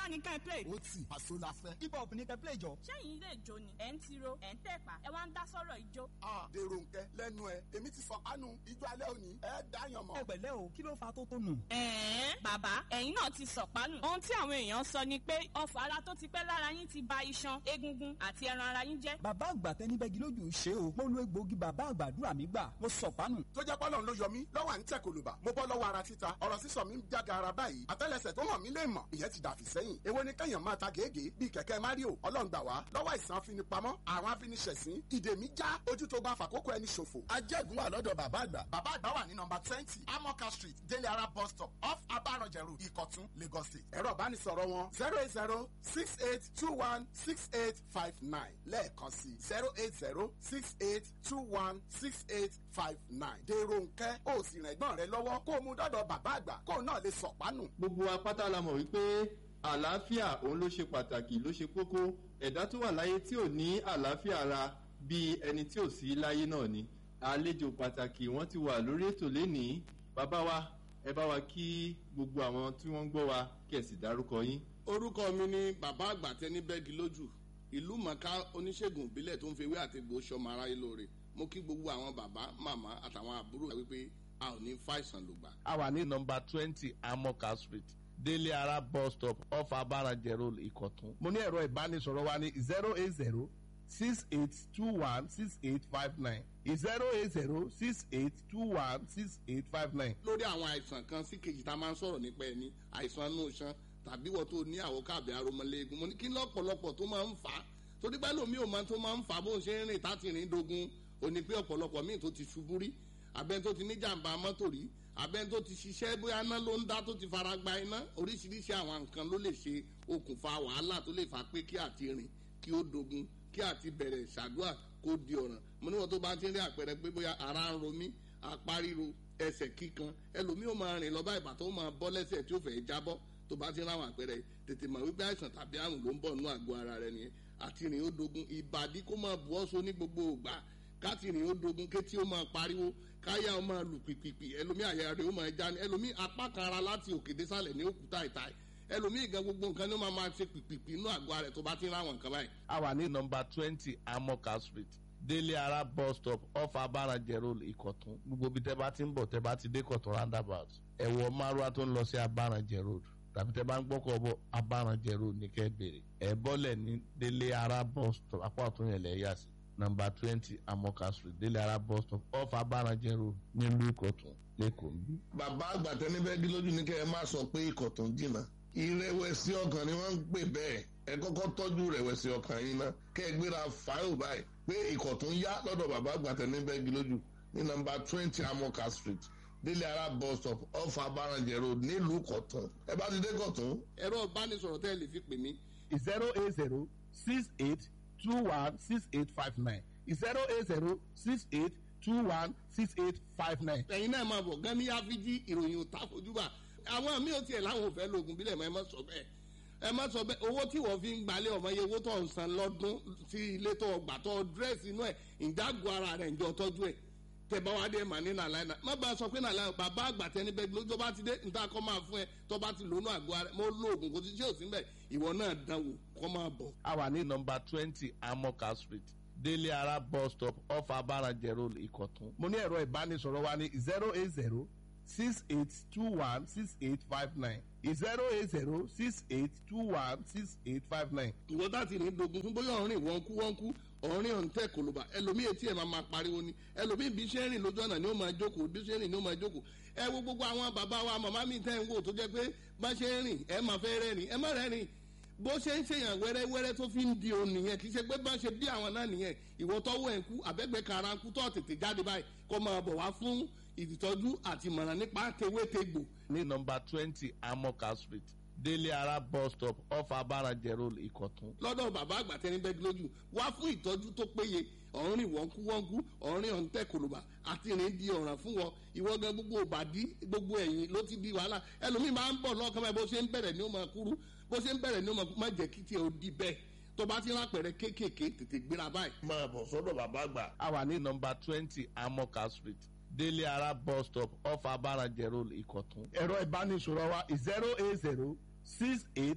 bá ní ká ẹ play. ó tì àṣọ la fẹ́. hip hop ní ká play jọ. ṣẹ́yìn ilé ìjó ni ẹ̀ ń tiro ẹ̀ ń tẹ̀pá ẹ wá ń dá sọ́rọ̀ ìjó. a dèrò nkẹ lẹ́nu ẹ èmi ti sọ kánú ijó alẹ́ òní ẹ dáyàn mọ́. ẹ pẹ̀lẹ́ o kí ló fa tó tó nù. ẹ̀ẹ́n bàbá ẹ̀yin náà ti sọ̀pánù. ohun tí àwọn èèyàn sọ ni pé ọfọ̀ ara tó ti pẹ́ lára yín ti ba iṣan egungun àti ẹran ara yín jẹ́. bàbá àgbà tẹni bẹ́gi lójú ṣe o mo lo egbòogi bàbá àgbàdúrà mi gbà mo sọ̀pánù. tó jẹ́ pọ́lọ́n ló yọ mí lọ́wọ́ à ń tẹ̀ kòlùbà mo bọ́ lọ́wọ́ ara títa ọ̀rọ̀ sísọ mi ń jága ara báyìí àtẹ́lẹsẹ̀ tó hàn mí lè mọ̀ ìyẹn ti dàfí sẹ́yìn èwo ni kẹ́yàn máa ta gègé bíi kẹ̀kẹ́ mario ọlọ́run gbà wá lọ́wọ́ àìsàn afinipamọ́ àwọn afiniṣẹ̀sín ìdè mi já ojú tó bá fàkókò ẹni ṣòfò. ajẹ́gun wà lọ́dọ̀ bàbá àgbà. bàbá àgbà wà ní nọmba twenty amoka street délé ara bus stop off abaranjẹrù ìkọ̀tún lagos state. ẹ̀rọ ìbánisọ̀rọ̀ wọn zero eight zero six eight two one six eight five nine lẹ́ẹ̀kan sí zero eight zero six eight two one six eight five nine. dèrò nkẹ́ ó sì rìn ẹ̀gbọ́n rẹ lọ́wọ́ kó o mú dọ́dọ̀ bàbá àgbà kó o náà lè sọ̀pánù. gbogbo apáta la mọ̀ wípé àlàáfíà òun ló ṣe pàtàkì ló ṣe kókó ẹ̀dá tó wà láyé tí ò ní àlàáfíà ara bíi ẹni tí ò sí láyé náà ni àlejò pàtàkì wọ́n ti wà lórí ètò lénìí bàbá wa ẹ bá wa kí gbogbo àwọn tí wọ́n ń gbọ́ wa kí ẹ sì dárúkọ yín. orúkọ mi ni bàbá àgbà tẹni bẹ́ẹ̀gì lójú ìlú mọ̀ká oníṣègùn ìbílẹ̀ tó ń fewé àtẹ̀gbò sọmọ aráyé lóore mo kí gbogbo àwọn bàbá màmá àtàwọn àbúrò wípé a ò ní fàìsàn lògbà. a wà ní nọmba twenty amoka street délé ara bus stop off abarajẹ road ìkọ̀tún. mo ní ẹ̀rọ ìbánisọ̀rọ̀ wa ní zero eight zero six eight two one six eight five nine zero eight zero six eight two one six eight five nine. lórí àwọn àìsàn kan sí kejì tá a máa ń sọ̀rọ̀ nípa ẹni àìsàn inú iṣan tàbí wọ́n tó ní àwòkábí aromọléegun mo ní kí lọ́pọ̀lọpọ̀ tó máa ń fà á torí pé lómi ò máa tó máa ń fà á bó ń ṣe ń rìn táti rìn dogun ò ní pé ọ̀pọ̀lọpọ̀ míì tó ti ṣubú rí abẹ́ni tó ti ní jàǹbá mọ́tò rí abẹ́ni tó ti ṣiṣẹ́ bóyá iná ló ń dá tó ti fara gba iná oríṣiríṣi àwọn nǹkan ló lè ṣe okùnfà wàhálà tó lè fà pé kí àti rìn kí ó dogun kí àti bẹ̀rẹ̀ ṣàdúrà kó di ọ̀ràn mo níwọ̀n tó bá ti rí àpẹẹrẹ pé bóyá ara ń ro mí apá ríro ẹsẹ̀ kíkan ẹlòmíì ó máa rìn lọ bá ìbà tó máa bọ́ lẹ́sẹ̀ tí ó fẹ́ jábọ́ tó bá ti rí àwọn àpẹẹrẹ tètè mọ̀ wípé àìsàn tàbí àrùn ló ń bọ̀ nínú àgọ́ ara rẹ nìyẹn àti rìn ó dogun ìbàdí kó máa bu ọ́sọ ní gbogbo ògbà káti rìn ó dogun kétí ó máa pariwo káyà ó máa lù pìpìpì ẹlòmíì àyà rẹ̀ ó máa já ní ẹlòmíì apá kan ara láti òkè désàlẹ̀ ní òkúta ìta ẹlòmíì gan gbogbo nǹkan ní ó máa máa ṣe pìpìpì inú àgọ́ rẹ̀ tó bá ti rí àwọn nǹkan báyìí. a wà ní nọmba twenty amoka street délé ara bus stop off abarajẹ road ìkọ̀tún gbogbo ibi tẹ́ bá ti ń bọ̀ tẹ́ bá ti dé kọ̀tún roundabout ẹ̀wọ̀ márùwá tó ń lọ sí abarajẹ road tàbí tẹ́ bá ń gbọ́kọ̀ bọ̀ abarajẹ road ní kẹ́ bèrè ẹ̀ bọ́lẹ̀ ní délé ara bus stop apá ọ̀tún yẹn lẹ̀ yà sí nọmba twenty amoka street délé ara bus stop off abarajẹ road nílùú ìkọ̀tún lẹ́kọ̀ọ́ nbí. bàbá àgbà tẹni bẹ́ẹ̀ dí lójú ní kẹ́ ẹ má sọ pé ikọ̀ tó ń jìnnà ìrẹ̀wẹ̀sì ọkàn ni wọ́n ń pè bẹ́ẹ̀ ẹ kọ́kọ́ tọ́jú ìrẹ̀wẹ̀sì ọkàn yín ná kẹ́ ẹ gbéra fáyọ̀ báyìí pé ikọ̀ tó ń yá lọ́dọ̀ bàbá àgbà tẹni bẹ́ẹ̀ dí lójú ní nọmba twenty amoka street délé ara bus stop off abarajẹ road nílùú kọ̀tún ẹ bá ti dé kọ̀tún. ẹ̀rọ ìbánisọ̀rọ̀ tẹ́ ẹ lè fi pè mí zero eight zero six eight two one six eight five nine zero eight zero six eight two one six eight five nine. ẹ̀yin náà máa bọ̀ gan ní áfíjí ìròyìn ò ta fojúbà àwọn míì ò tiẹ̀ láwọn ò fẹ́ lo oògùn bílẹ̀ mọ́ ẹ má sọ bẹ́ẹ̀ ẹ má sọ bẹ́ẹ̀ owó tí wọ́n fi ń gbalẹ̀ ọmọ iye owó tó ń san lọ́dún sí ilé tó gbà tó dírẹ́sì inú ẹ̀ ìdágò ara rẹ̀ ń jọ tọ́jú ẹ̀ tẹ̀bá wa dé mà ní nàlàyé náà má bá a sọ pé nàlàyé bàbá àgbà tẹni bẹ́ẹ̀ ló tó bá ti dé níta kọ́ máa fún ẹ tó bá ti lónú àgọ́ ara mo lo oògùn kò sí ṣé ò sí mbẹ̀ ìwọ náà dánwò kọ́ máa bọ̀. a wà ní nọmba twenty amoka street délé ara bus stop off abarajẹ road ìkọ̀tún. mo ní ẹ̀rọ ìbánisọ̀rọ̀ wa ní zero eight zero six eight two one six eight five nine zero eight zero six eight two one six eight five nine. ìwọ láti rìn dogun fún bóyá ọ̀rìn wọ́n kú wọ́n kú ọ̀rìn ọ̀hún tẹ̀ kòlóbà ẹlòmíì etí ẹ̀ máa máa pariwo ni ẹlòmíì bí ṣe ń rìn lójú ọ̀nà ni ó máa jókòó bí ṣe ń rìn ni ó máa jókòó ẹ wo gbogbo àwọn bàbá wa màmá mi tẹ́ ń wò tó jẹ́ pé bá ṣe ń rìn ẹ máa fẹ́ rẹ́rìn ẹ má rẹ́rìn bó ṣe ń ṣèyàn wẹ́rẹ́wẹ́rẹ́ tó fi ń di òun nìyẹn kì í ṣe pé bá ṣe bí àwọn náà nìyẹn ìwọ tọ́wọ́ ẹ̀ ń kú àbẹ́gbẹ́ kara ń kú tó tètè jáde báyìí kó máa bọ̀ wá fún ìtọ́jú àti ìmọ̀ràn nípa tewétegbò ní nọmba twenty amoka street délé ara bus stop off abarajẹ road ìkọ̀tún. lọ́dọ̀ bàbá àgbà tẹni bẹ́ẹ̀ lójú wá fún ìtọ́jú tó péye ọ̀rìn wọ́nkú wọ́nkú ọ̀rìn ọ̀ǹtẹ̀ kòlòbà àti ìrìn di ọ̀ràn fún wọn ìwọ gan gbogbo òbàdí gbogbo ẹ̀yìn ló ti di wàhálà ẹlòmíì máa ń bọ̀ lọ́kàn báyìí bó ṣe ń bẹ̀rẹ̀ ni ó máa kúrú bó ṣe ń bẹ̀rẹ̀ ni ó máa má jẹ́ kí tiẹ̀ ó di bẹ́ẹ̀ tó bá ti rápẹ̀rẹ̀ kéékèèké tètè gbéra báyìí. máa bọ̀ sọ́dọ̀ bàbá àgbà. a wà ní nọmba twenty amoka street délé ara bus stop off abarajẹ road ìkọ̀tún. ẹ̀rọ ìbánisọ̀rọ̀ wa zero eight zero six eight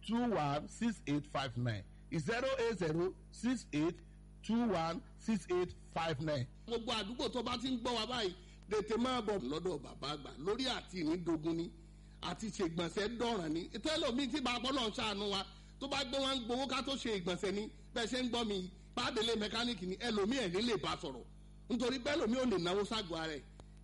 two one six eight five nine zero eight zero six eight two one six eight five nine. gbogbo àdúgbò tó bá ti ń gbọ́ wa báyìí tètè máa bọ̀ lọ́dọ̀ bàbá àgbà lórí àti ìnídogun ni àti ṣègbọ̀nsẹ̀ dọ̀ràn ni tẹ́lọ̀mí tí bàbá náà ṣàánú wa tó bá gbé wọn gbowó ká tó ṣe ìgbọ̀nsẹ̀ ni bẹ́ẹ̀ ṣe ń gbọ́ mi pàdélé mẹkáníìkì ni ẹlòmí ẹ̀ ní lè bá sọ̀rọ̀ nítorí bẹ́ẹ̀ lòmí ò lè náwó ságọ́ ara ẹ̀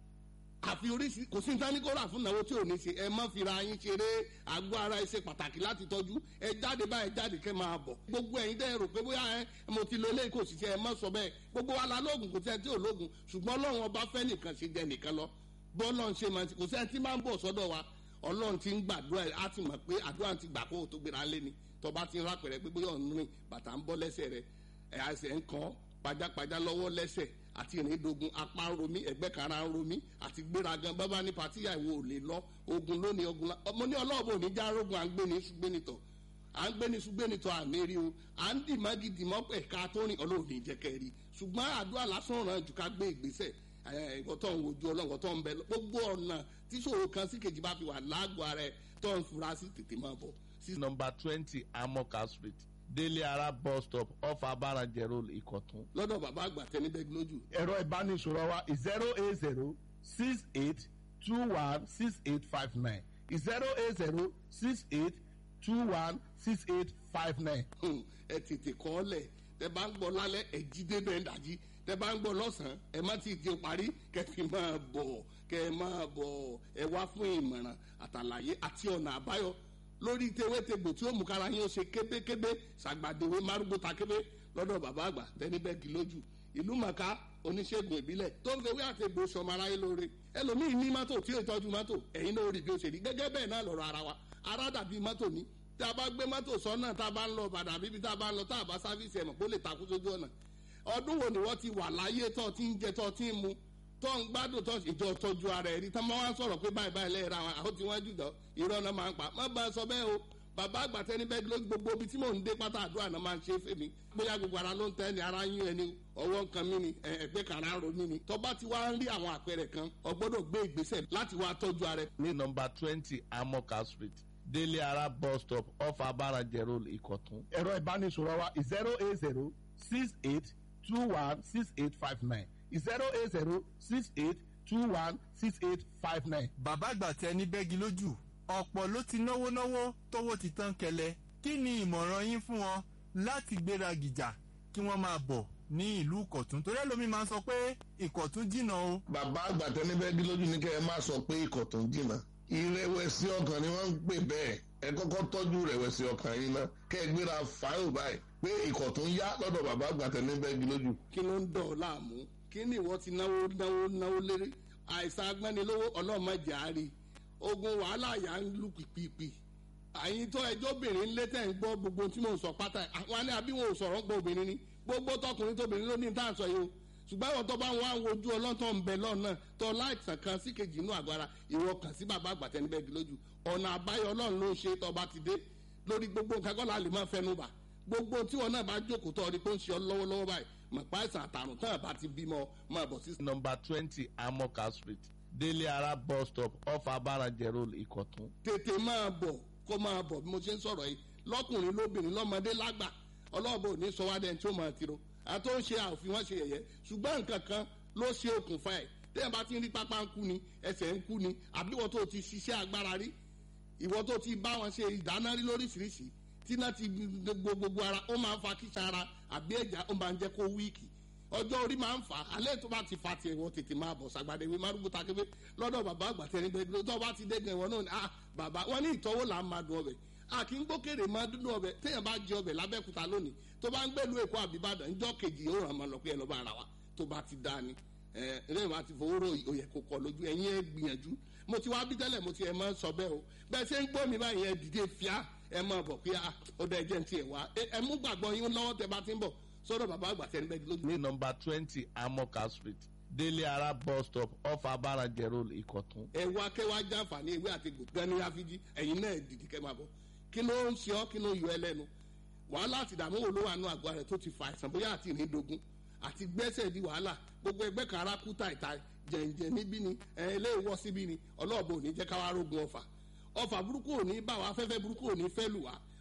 àfi oríṣi kò sí nǹkan ní kó rà fún ìnáwó tí ò ní ṣe ẹ má fira yín ṣeré àgọ́ ara ẹ ṣe pàtàkì láti tọ́jú ẹ jáde báyìí jáde kẹ́ máa bọ̀ gbogbo ẹ̀yin dẹ́ rò pé bóyá ẹ mo ti lo eléyìí kò sì ṣe ẹ má sọ bẹ́ẹ̀ gbogbo wa la lóògùn kò sí ẹ tí ò lóògùn ṣùgbọ́n ọlọ́run ọba fẹ́ nìkan ṣe jẹ nìkan lọ bọ́ọ̀lọ́run ṣe máa ti kò sí ẹ tí máa ń bọ̀ sọ́dọ̀ wa ọlọ́run ti ń gbàdúrà á ti mọ̀ pé àdúrà ti gbà kó o tó gbéra lé ni tọba ti ń rápẹ̀rẹ̀ pé bóyá ọ̀nù rìn bàtà ń bọ́ lẹ́sẹ̀ rẹ̀ ẹ̀ àṣẹ ń kàn pajápajá lọ́wọ́ lẹ́sẹ̀ àti ìrìndògùn apá ń romí ẹgbẹ́ kara ń romí àti gbéragan bábá ní patíyà ìwò ò lè lọ ogun lónìí ogun la ọmọ ní ọlọ́ọ̀bù òní já rogun à ń gbé ní ṣùgbẹ́nitọ̀ à ń gbé ní ṣùgbẹ́nitọ̀ àmì rí o à ń dì má gidi mọ́ ẹ̀ka tó rìn ọlọ́run ní jẹ́kẹ́ rí ṣùgbọ́n àdúrà lásán ràn jù ká gbé ìgbésẹ̀ ẹ̀kọ́ tó ń wojú ọlọ́run tó ń bẹ gbogbo ọ̀nà tíṣòro kan sí kejì bá fi wà lágọ̀ọ́ ara ẹ̀ tó ń fura sí tètè máa bọ̀ sí nọmba twenty amoka street délé ara bus stop off abarajẹ road ìkọ̀tún. lọ́dọ̀ bàbá àgbà tẹni bẹ́ẹ̀ lójú. ẹ̀rọ ìbánisọ̀rọ̀ wa zero eight zero six eight two one six eight five nine zero eight zero six eight two one six eight five nine. ẹ tètè kọ́ ọ lẹ̀ tẹ bá ń gbọ́ lálẹ́ ẹ jí débẹ̀ ń dàjí tẹ bá ń gbọ́ lọ́sàn-án ẹ má ti di parí kẹfì máa bọ̀ kẹ máa bọ̀ ẹ wá fún ìmọ̀ràn àtàlàyé àti ọ̀nà àbáyọ lórí tewétegbò tí ó mú kára yín ó ṣe kébékébé ṣàgbàdéwé márùgbó takébé lọ́dọ̀ bàbá àgbà tẹ́nibẹ́gì lójú ìlú màkà oníṣègùn ìbílẹ̀ tó ń fewé àtegbò sọmọ aráyé lóore ẹlòmíín ní mọ́tò tí ó tọ́jú mọ́tò ẹ̀yin náà rí bí ó ṣe rí gẹ́gẹ́ bẹ́ẹ̀ náà lọ́rọ̀ ara wa ara dàbí mọ́tò ní tí a bá gbé mọ́tò sọ́nà tá a bá ń lọ bàdà bíbí tá a bá ń lọ tá a bá sáfíìsì ẹ̀mọ̀ kó lè takú sójú ọ̀nà ọdún wo ni wọ́n ti wà láyé tó ti ń jẹ tó ti ń mu tó ń gbádùn tó ìjọ tọ́jú ara ẹ̀ rí tá máa ń sọ̀rọ̀ pé báyìí báyìí lẹ́yìn ra àwọn àwọn tí wọ́n jù dán irọ́ náà máa ń pa má bá a sọ bẹ́ẹ̀ o bàbá àgbà tẹni bẹ́ẹ̀ ló gbogbo ibi tí mò ń dé pátá àdúrà náà máa ń ṣe fèmí bóyá gbogbo ara ló ń tẹ́ ni ara yín ẹni ọwọ́ nǹkan mi ni ẹgbẹ́ kan ara ro mi ni tọ́ba ti wá ń rí àwọn àpẹẹrẹ kan o gbọ́dọ̀ gbé ìgbésẹ̀ láti wá tọ́jú ara ẹ̀. ní nọmba twenty amoka street délé ara bus stop off abarajẹ road ìkọ̀tún. ẹ̀rọ ìbánisọ̀rọ̀ wa zero eight zero six eight two one six eight five nine zero eight zero six eight two one six eight five nine. bàbá àgbà tẹ ní bẹ́gi lójú ọ̀pọ̀ ló ti náwó náwó tówó ti tán kẹlẹ̀ kí ni ìmọ̀ràn yín fún wọn láti gbéra gìjà kí wọ́n máa bọ̀ ní ìlú ìkọ̀tún torí ẹlòmíì máa ń sọ pé ìkọ̀tún jìnnà o. bàbá àgbà tẹni bẹ́ẹ̀ lójú ní kẹ́ ẹ má sọ pé ìkọ̀tún jìnnà ìrẹ̀wẹ̀sì ọkàn ni wọ́n ń pè bẹ́ẹ̀ ẹ kọ́kọ́ tọ́jú ìrẹ̀wẹ̀sì ọkàn yín ná kẹ́ ẹ gbéra fáyọ̀ báyìí pé ìkọ̀tún yá lọ́dọ̀ bàbá àgbà tẹni bẹ́ẹ̀ lójú. kí ló ń dọ̀ ọ́ láàmú kí ni ìwọ ti náwó náwó náwó lérí àìsàn agbẹ́nilówó ọlọ́mọdé àárí ogun wàhálà yà ń lù pìpìpì àyìn tó ẹjọ́ obìnrin ńlẹ́ tẹ̀ ń gbọ́ gbogbo tí mò ń sọ pátá àwọn alẹ́ àbí wọn ò sọ̀rọ̀ ń gbọ́ obìnrin ni gbogbo tọkùnrin tóbìnrin ló ní tá à ń sọ yìí o ṣùgbọ́n àwọn tó bá wọn àwọn ojú ọlọ́tọ̀ ń bẹ lọ́nà tó láìsàn kan sí kejì inú àgọ́ ara ìwọ kàn sí bàbá àgbàtẹ́ níbẹ̀ di lójú ọ̀nà àbáyọ ọlọ́run ló ń ṣe tó bá ti dé lórí gbogbo nǹkan kọ́ la lè máa fẹnu bà gbogbo tí wọn náà bá jókòó tó ọdí pé ó ń ṣe ọ lọ́wọ́lọ́wọ́ báyìí mọ̀ pa àìsàn àtàrùn tán àbá ti bímọ máa bọ̀ sí. nọmba twenty amoka street délé ara bus stop off abarajẹ road ìkọ̀tún. tètè máa bọ̀ kó máa bọ̀ bí mo ṣe ń sọ̀rọ̀ yìí lọ́kùnrin lóbìnrin lọ́mọdé lágbà ọlọ́ọ̀bọ ò ní sọ wá dẹ́n tí ó máa tiro àtó ń ṣe àfihàn wọn ṣe yẹ̀yẹ́ ṣùgbọ́n nǹkan kan ló ṣe okùnfà ẹ̀ tẹ́yìn bá ti ń rí pápá ń kú ni ẹsẹ̀ ń kú ni àbí ìwọ tó ti ṣiṣẹ́ agbára rí ìwọ tó ti bá wọn ṣe ìdáná rí lóríṣiríṣi tí náà ti gbogbo gbogbo ara ó máa ń fa kíṣà ara àbí ẹ̀já ó máa ń jẹ́ kó wíìkì ọjọ́ orí máa ń fà á alẹ́ tó bá ti fa tiẹ̀ wọ́n tètè máa bọ̀ sàgbàdé ìwé márùkù takébé lọ́dọ̀ bàbá àgbà tẹ̀lé gbẹdúró tó bá ti dé gan ìwọ náà ni ah bàbá wọn ní ìtọ́wò là ń máa dùn ọbẹ̀ a kì í gbókèrè máa dúdú ọbẹ̀ téèyàn bá jẹ ọbẹ̀ lábẹ́kúta lónìí tó bá ń gbẹ́lu èkó àbíbàdàn ńjọ́ kejì yóò ràn máa lọ pé ẹ lọ́ bá ara wa tó bá ti dá ni ẹ ẹ máa ti fowó rò òyẹ kó kọ lójú ẹ̀yin ẹ gbìyànjú mo ti wá bí tẹ́lẹ̀ mo ti ẹ̀ máa sọ bẹ́ẹ̀ o bẹ́ẹ̀ ṣe ń gbọ́ mi báyìí ẹ dìde fíà ẹ máa bọ̀ pé ó dẹ̀ jẹ́ ti ẹ̀ wá ẹ mú gbàgbọ́ yín lọ́wọ́ tẹ bá ti ń bọ̀ sọ́dọ̀ bàbá àgbà tẹ́ ń bẹ́ẹ̀ lójú. ní nọmba twenty amoka street délé ara bus stop off abarajẹ road ìkọ̀tún. ẹ wá kẹ́ wá jàǹfààní ewé àti gbò gan ní àfijì ẹ̀yin náà dìde kẹ́ máa bọ̀ kí ló ń ṣe ọ́ kí ló yọ ẹ lẹ́nu wàhálà àti ìdààmú wo ló wà nù àgọ́ rẹ̀ tó ti fa àìsàn bóyá àti ìrìndògún àti gbẹ́sẹ̀ di wàhálà gbogbo ẹgbẹ́ kan ara kú tàìtàì jẹ̀ǹjẹ̀ níbí ni ẹ̀ ilé ìwọ́ síbí ni ọlọ́ọ̀bù ò ní jẹ́ káwá rógun ọ̀fà ọ̀fà burúkú ò ní bá wa afẹ́fẹ́ burúkú ò ní fẹ́ lù wá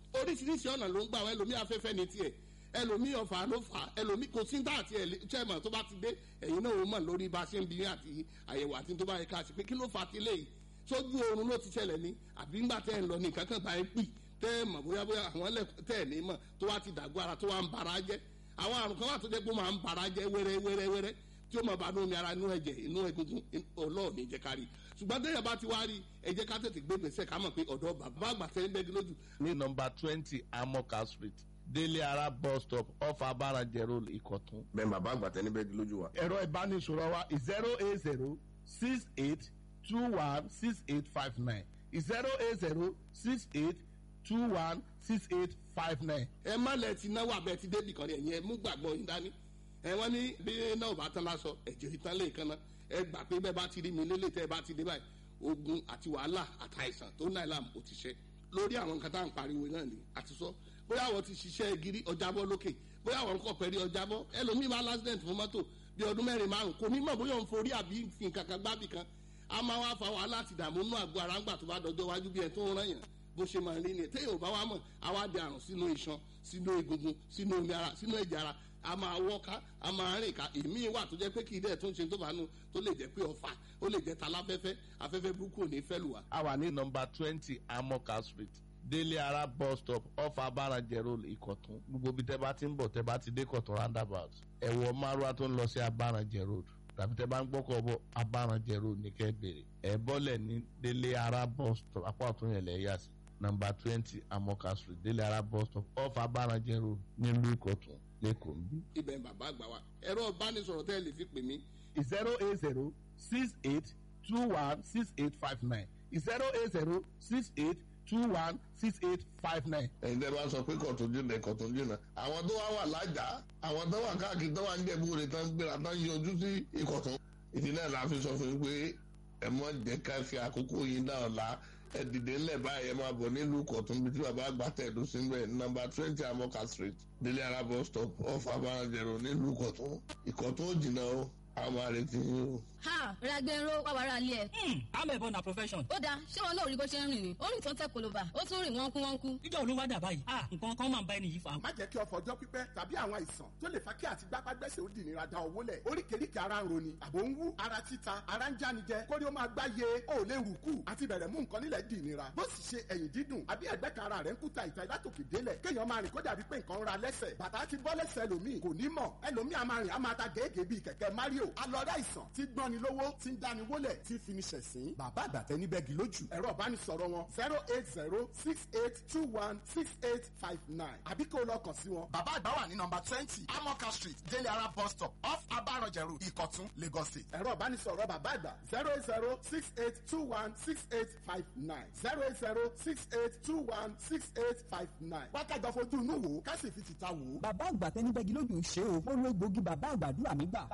oríṣiríṣi ọ̀nà ló ń gbà wá ẹlòmí afẹ́fẹ́ ní tiẹ̀ ẹlòmí ọ̀fà ló fà á ẹlòmí kò sí tá àti chairman tó bá ti dé ẹ̀yin náà ó mọ̀ lórí bá a ṣe ń bí àti àyẹ̀wò àti tó bá yẹ ká ṣe pé kí ló fà á ti léyìí sójú oorun ló ti ṣẹlẹ̀ ní àbí ńgbà tẹ́ ẹ̀ ń lọ ní nǹkan kan bá ẹ pì tẹ́ ẹ mọ̀ bóyá bóyá àwọn ẹlẹ́ tẹ́ ẹ̀ ní mọ̀ tó wá ti dàgbọ́ ara tó wá ń bara jẹ́ àwọn àrùn kan wà tó jẹ́ pé ó máa ń bara jẹ́ wẹ́rẹ́ wẹ́rẹ́ wẹ́rẹ́ tí ó máa bá inú omi ara inú ẹ̀jẹ̀ inú egungun ọlọ́ọ̀ni jẹ́ kárí ṣùgbọ́n tẹ́yà bá ti wá rí ẹ jẹ́ ká tètè gbé gbèsè ká mọ̀ pé ọ̀dọ́ bàbá àgbà tẹ́ ń bẹ́gi lójú. ní nọmba twenty amoka street délé ara bus stop off abarajẹ road ìkọ̀tún. bẹ́ẹ̀ bàbá àgbà tẹ́ ní bẹ́gi lójú wa. ẹ̀rọ ìbánisọ̀rọ̀ wa zero eight zero six eight two one six eight five nine zero eight zero six eight two one six eight five nine. ẹ má lẹ ti náwó abẹ ti débì kan ẹ̀yìn ẹ mú gbàgbọ́ yín dání ẹ wọ́n ní bí náà bá tán lásọ ẹ̀jẹ̀ ìtàn lè kan náà ẹ gbà pé bẹ́ẹ̀ bá ti rí mi lélẹ̀ tẹ́ ẹ bá ti dé báyìí ogun àti wàhálà àtàìsàn tó náà làm ó ti ṣe lórí àwọn nǹkan tá à ń pariwo náà ni àti sọ bóyá àwọn ti ṣiṣẹ́ gírí ọjàbọ́ lókè bóyá àwọn nǹkan pẹ̀lú ọjàbọ́ ẹlòmíì máa lásìdẹ̀ntì fún mọ́tò bí ọdún mẹ́rin márùn kò ní mọ̀ bóyá òun forí àbí nǹkan kan gbábì kan a máa wá fa wàhálà àti ìdààmú nínú àgọ́ ara ńgbà tó bá dọjọ́ wájú bí ẹ tó ń rán yàn bó ṣe máa rí ni téèyàn ò bá wá mọ̀ àwa di àrùn sínú iṣan sínú egungun sínú omi ara sínú ẹ̀jẹ̀ ara a máa wọ́ká a máa rìn ká èmi wà tó jẹ́ pé kì í dẹ̀ tó ń ṣe tó bá nu tó lè jẹ́ pé ọ̀fà ó lè jẹ́ taláfẹ́fẹ́ afẹ́fẹ́ burúkú ò ní fẹ́ lù wá. a wà ní nọmba twenty amoka street délé ara bus stop off abarajẹ road ìkọ̀tún gbogbo bí tẹ́ bá ti ń bọ̀ tẹ́ bá ti dé kọ̀tún roundabout ẹ̀wọ̀ márùá tó ń lọ sí abarajẹ road tàbí tẹ́ bá ń gbọ́kọ̀ bọ̀ abarajẹ road ní kẹ́ bèrè ẹ̀ bọ́lẹ̀ ní délé ara bus stop apá ọ̀tún yẹn lẹ̀ yà sí nọmba twenty amoka street délé ara bus stop off abarajẹ road nílùú ìkọ̀tún lẹ́kọ̀ọ́ ń bí. ibẹ̀ ń bàbá àgbà wa ẹ̀rọ ìbánisọ̀rọ̀ tẹ́ ẹ lè fi pè mí zero eight zero six eight two one six eight five nine zero eight zero six eight two one six eight five nine. ẹ̀yin tẹ́ bá sọ pé kọ̀tún jìnnà kọ̀tún jìnnà àwọn tó wá wà lájà àwọn tó wà káàkiri tó wà ń jẹ̀bú rẹ̀ tán gbéra tán yọjú sí ìkọ̀tún ìdí náà la fi sọ fún yín pé ẹ mọ̀ jẹ́ ká fi àkókò yín náà la ẹ dìde ńlẹ̀ báyìí ẹ máa bọ̀ nílùú kọ̀tún bí tí bàbá àgbà tẹ̀dó sí bẹ́ẹ̀ nọmba twenty amoka street délé ara bus stop off abarajẹ̀rọ nílùú kọ̀tún ìkọ̀tún ò jìnnà o àwọn máa retí yín o. ha ragbero wàwàrà alẹ́ ẹ̀. amẹ̀bọ na profession. ó dáa ṣé wọn náà rí bó ṣe ń rìn ni ó rìn tó ń tẹ koloba ó tún rìn wọ́n kú wọ́n kú. ìjọ olówó dà báyìí ah nǹkan kan máa ń bá ẹni yìí fa. má jẹ́ kí ọ̀fọ̀ ọjọ́ pípẹ́ tàbí àwọn àìsàn tó lè fa kí àti gbápágbẹ́sẹ̀ ó dìnira da owó lẹ̀ oríkèéríkèé ara ń roni àbò ń wú ara títa ara ń jánijẹ kórí ó máa gbá ye ó lè rù kù àti bẹ̀rẹ̀ mú nǹkan nílẹ̀ dìnira bó sì ṣe ẹ̀yìn dídùn àbí ẹ̀gbẹ́ kan ara rẹ̀ ń kúta ìta látòkè délẹ̀ kéèyàn máa rìn kó dàbí pé nǹkan ń ra lẹ́sẹ̀ bàtà ti bọ́ lẹ́sẹ̀ ẹlòmíì kò ní mọ̀ ẹlòmíì a máa rìn a máa ta gèégèé bíi kẹ̀kẹ́ mario alọ́dá ìsàn tí gbọ́ni lówó tí ń dáni wólẹ̀ tí fini ṣẹ̀sín bàbá àgbàtẹ́ níbẹ̀gì lójú ẹ̀rọ ìbánisọ̀rọ̀ wọn zero eight zero six eight two one six eight five nine àbí kó o lọ kàn sí wọn. bàbá àgbà wà ní nọmba twenty amoka street délé ara bus stop off abarọjẹ road ìkọ̀tún lagos state. ẹ̀rọ ìbánisọ̀rọ̀ bàbá àgbà zero eight zero six eight two one six eight five nine zero eight zero six eight two one six eight five nine. wákàjọ fojú inú wò ó ká sì fi tìta wò ó. bàbá àgbà tẹni bẹ́gi lójú ṣe o ó lo egbògi bàbá àgbàdúrà mi gbà.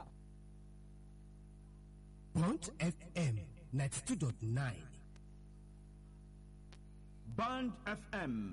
Bond FM 92.9. Band FM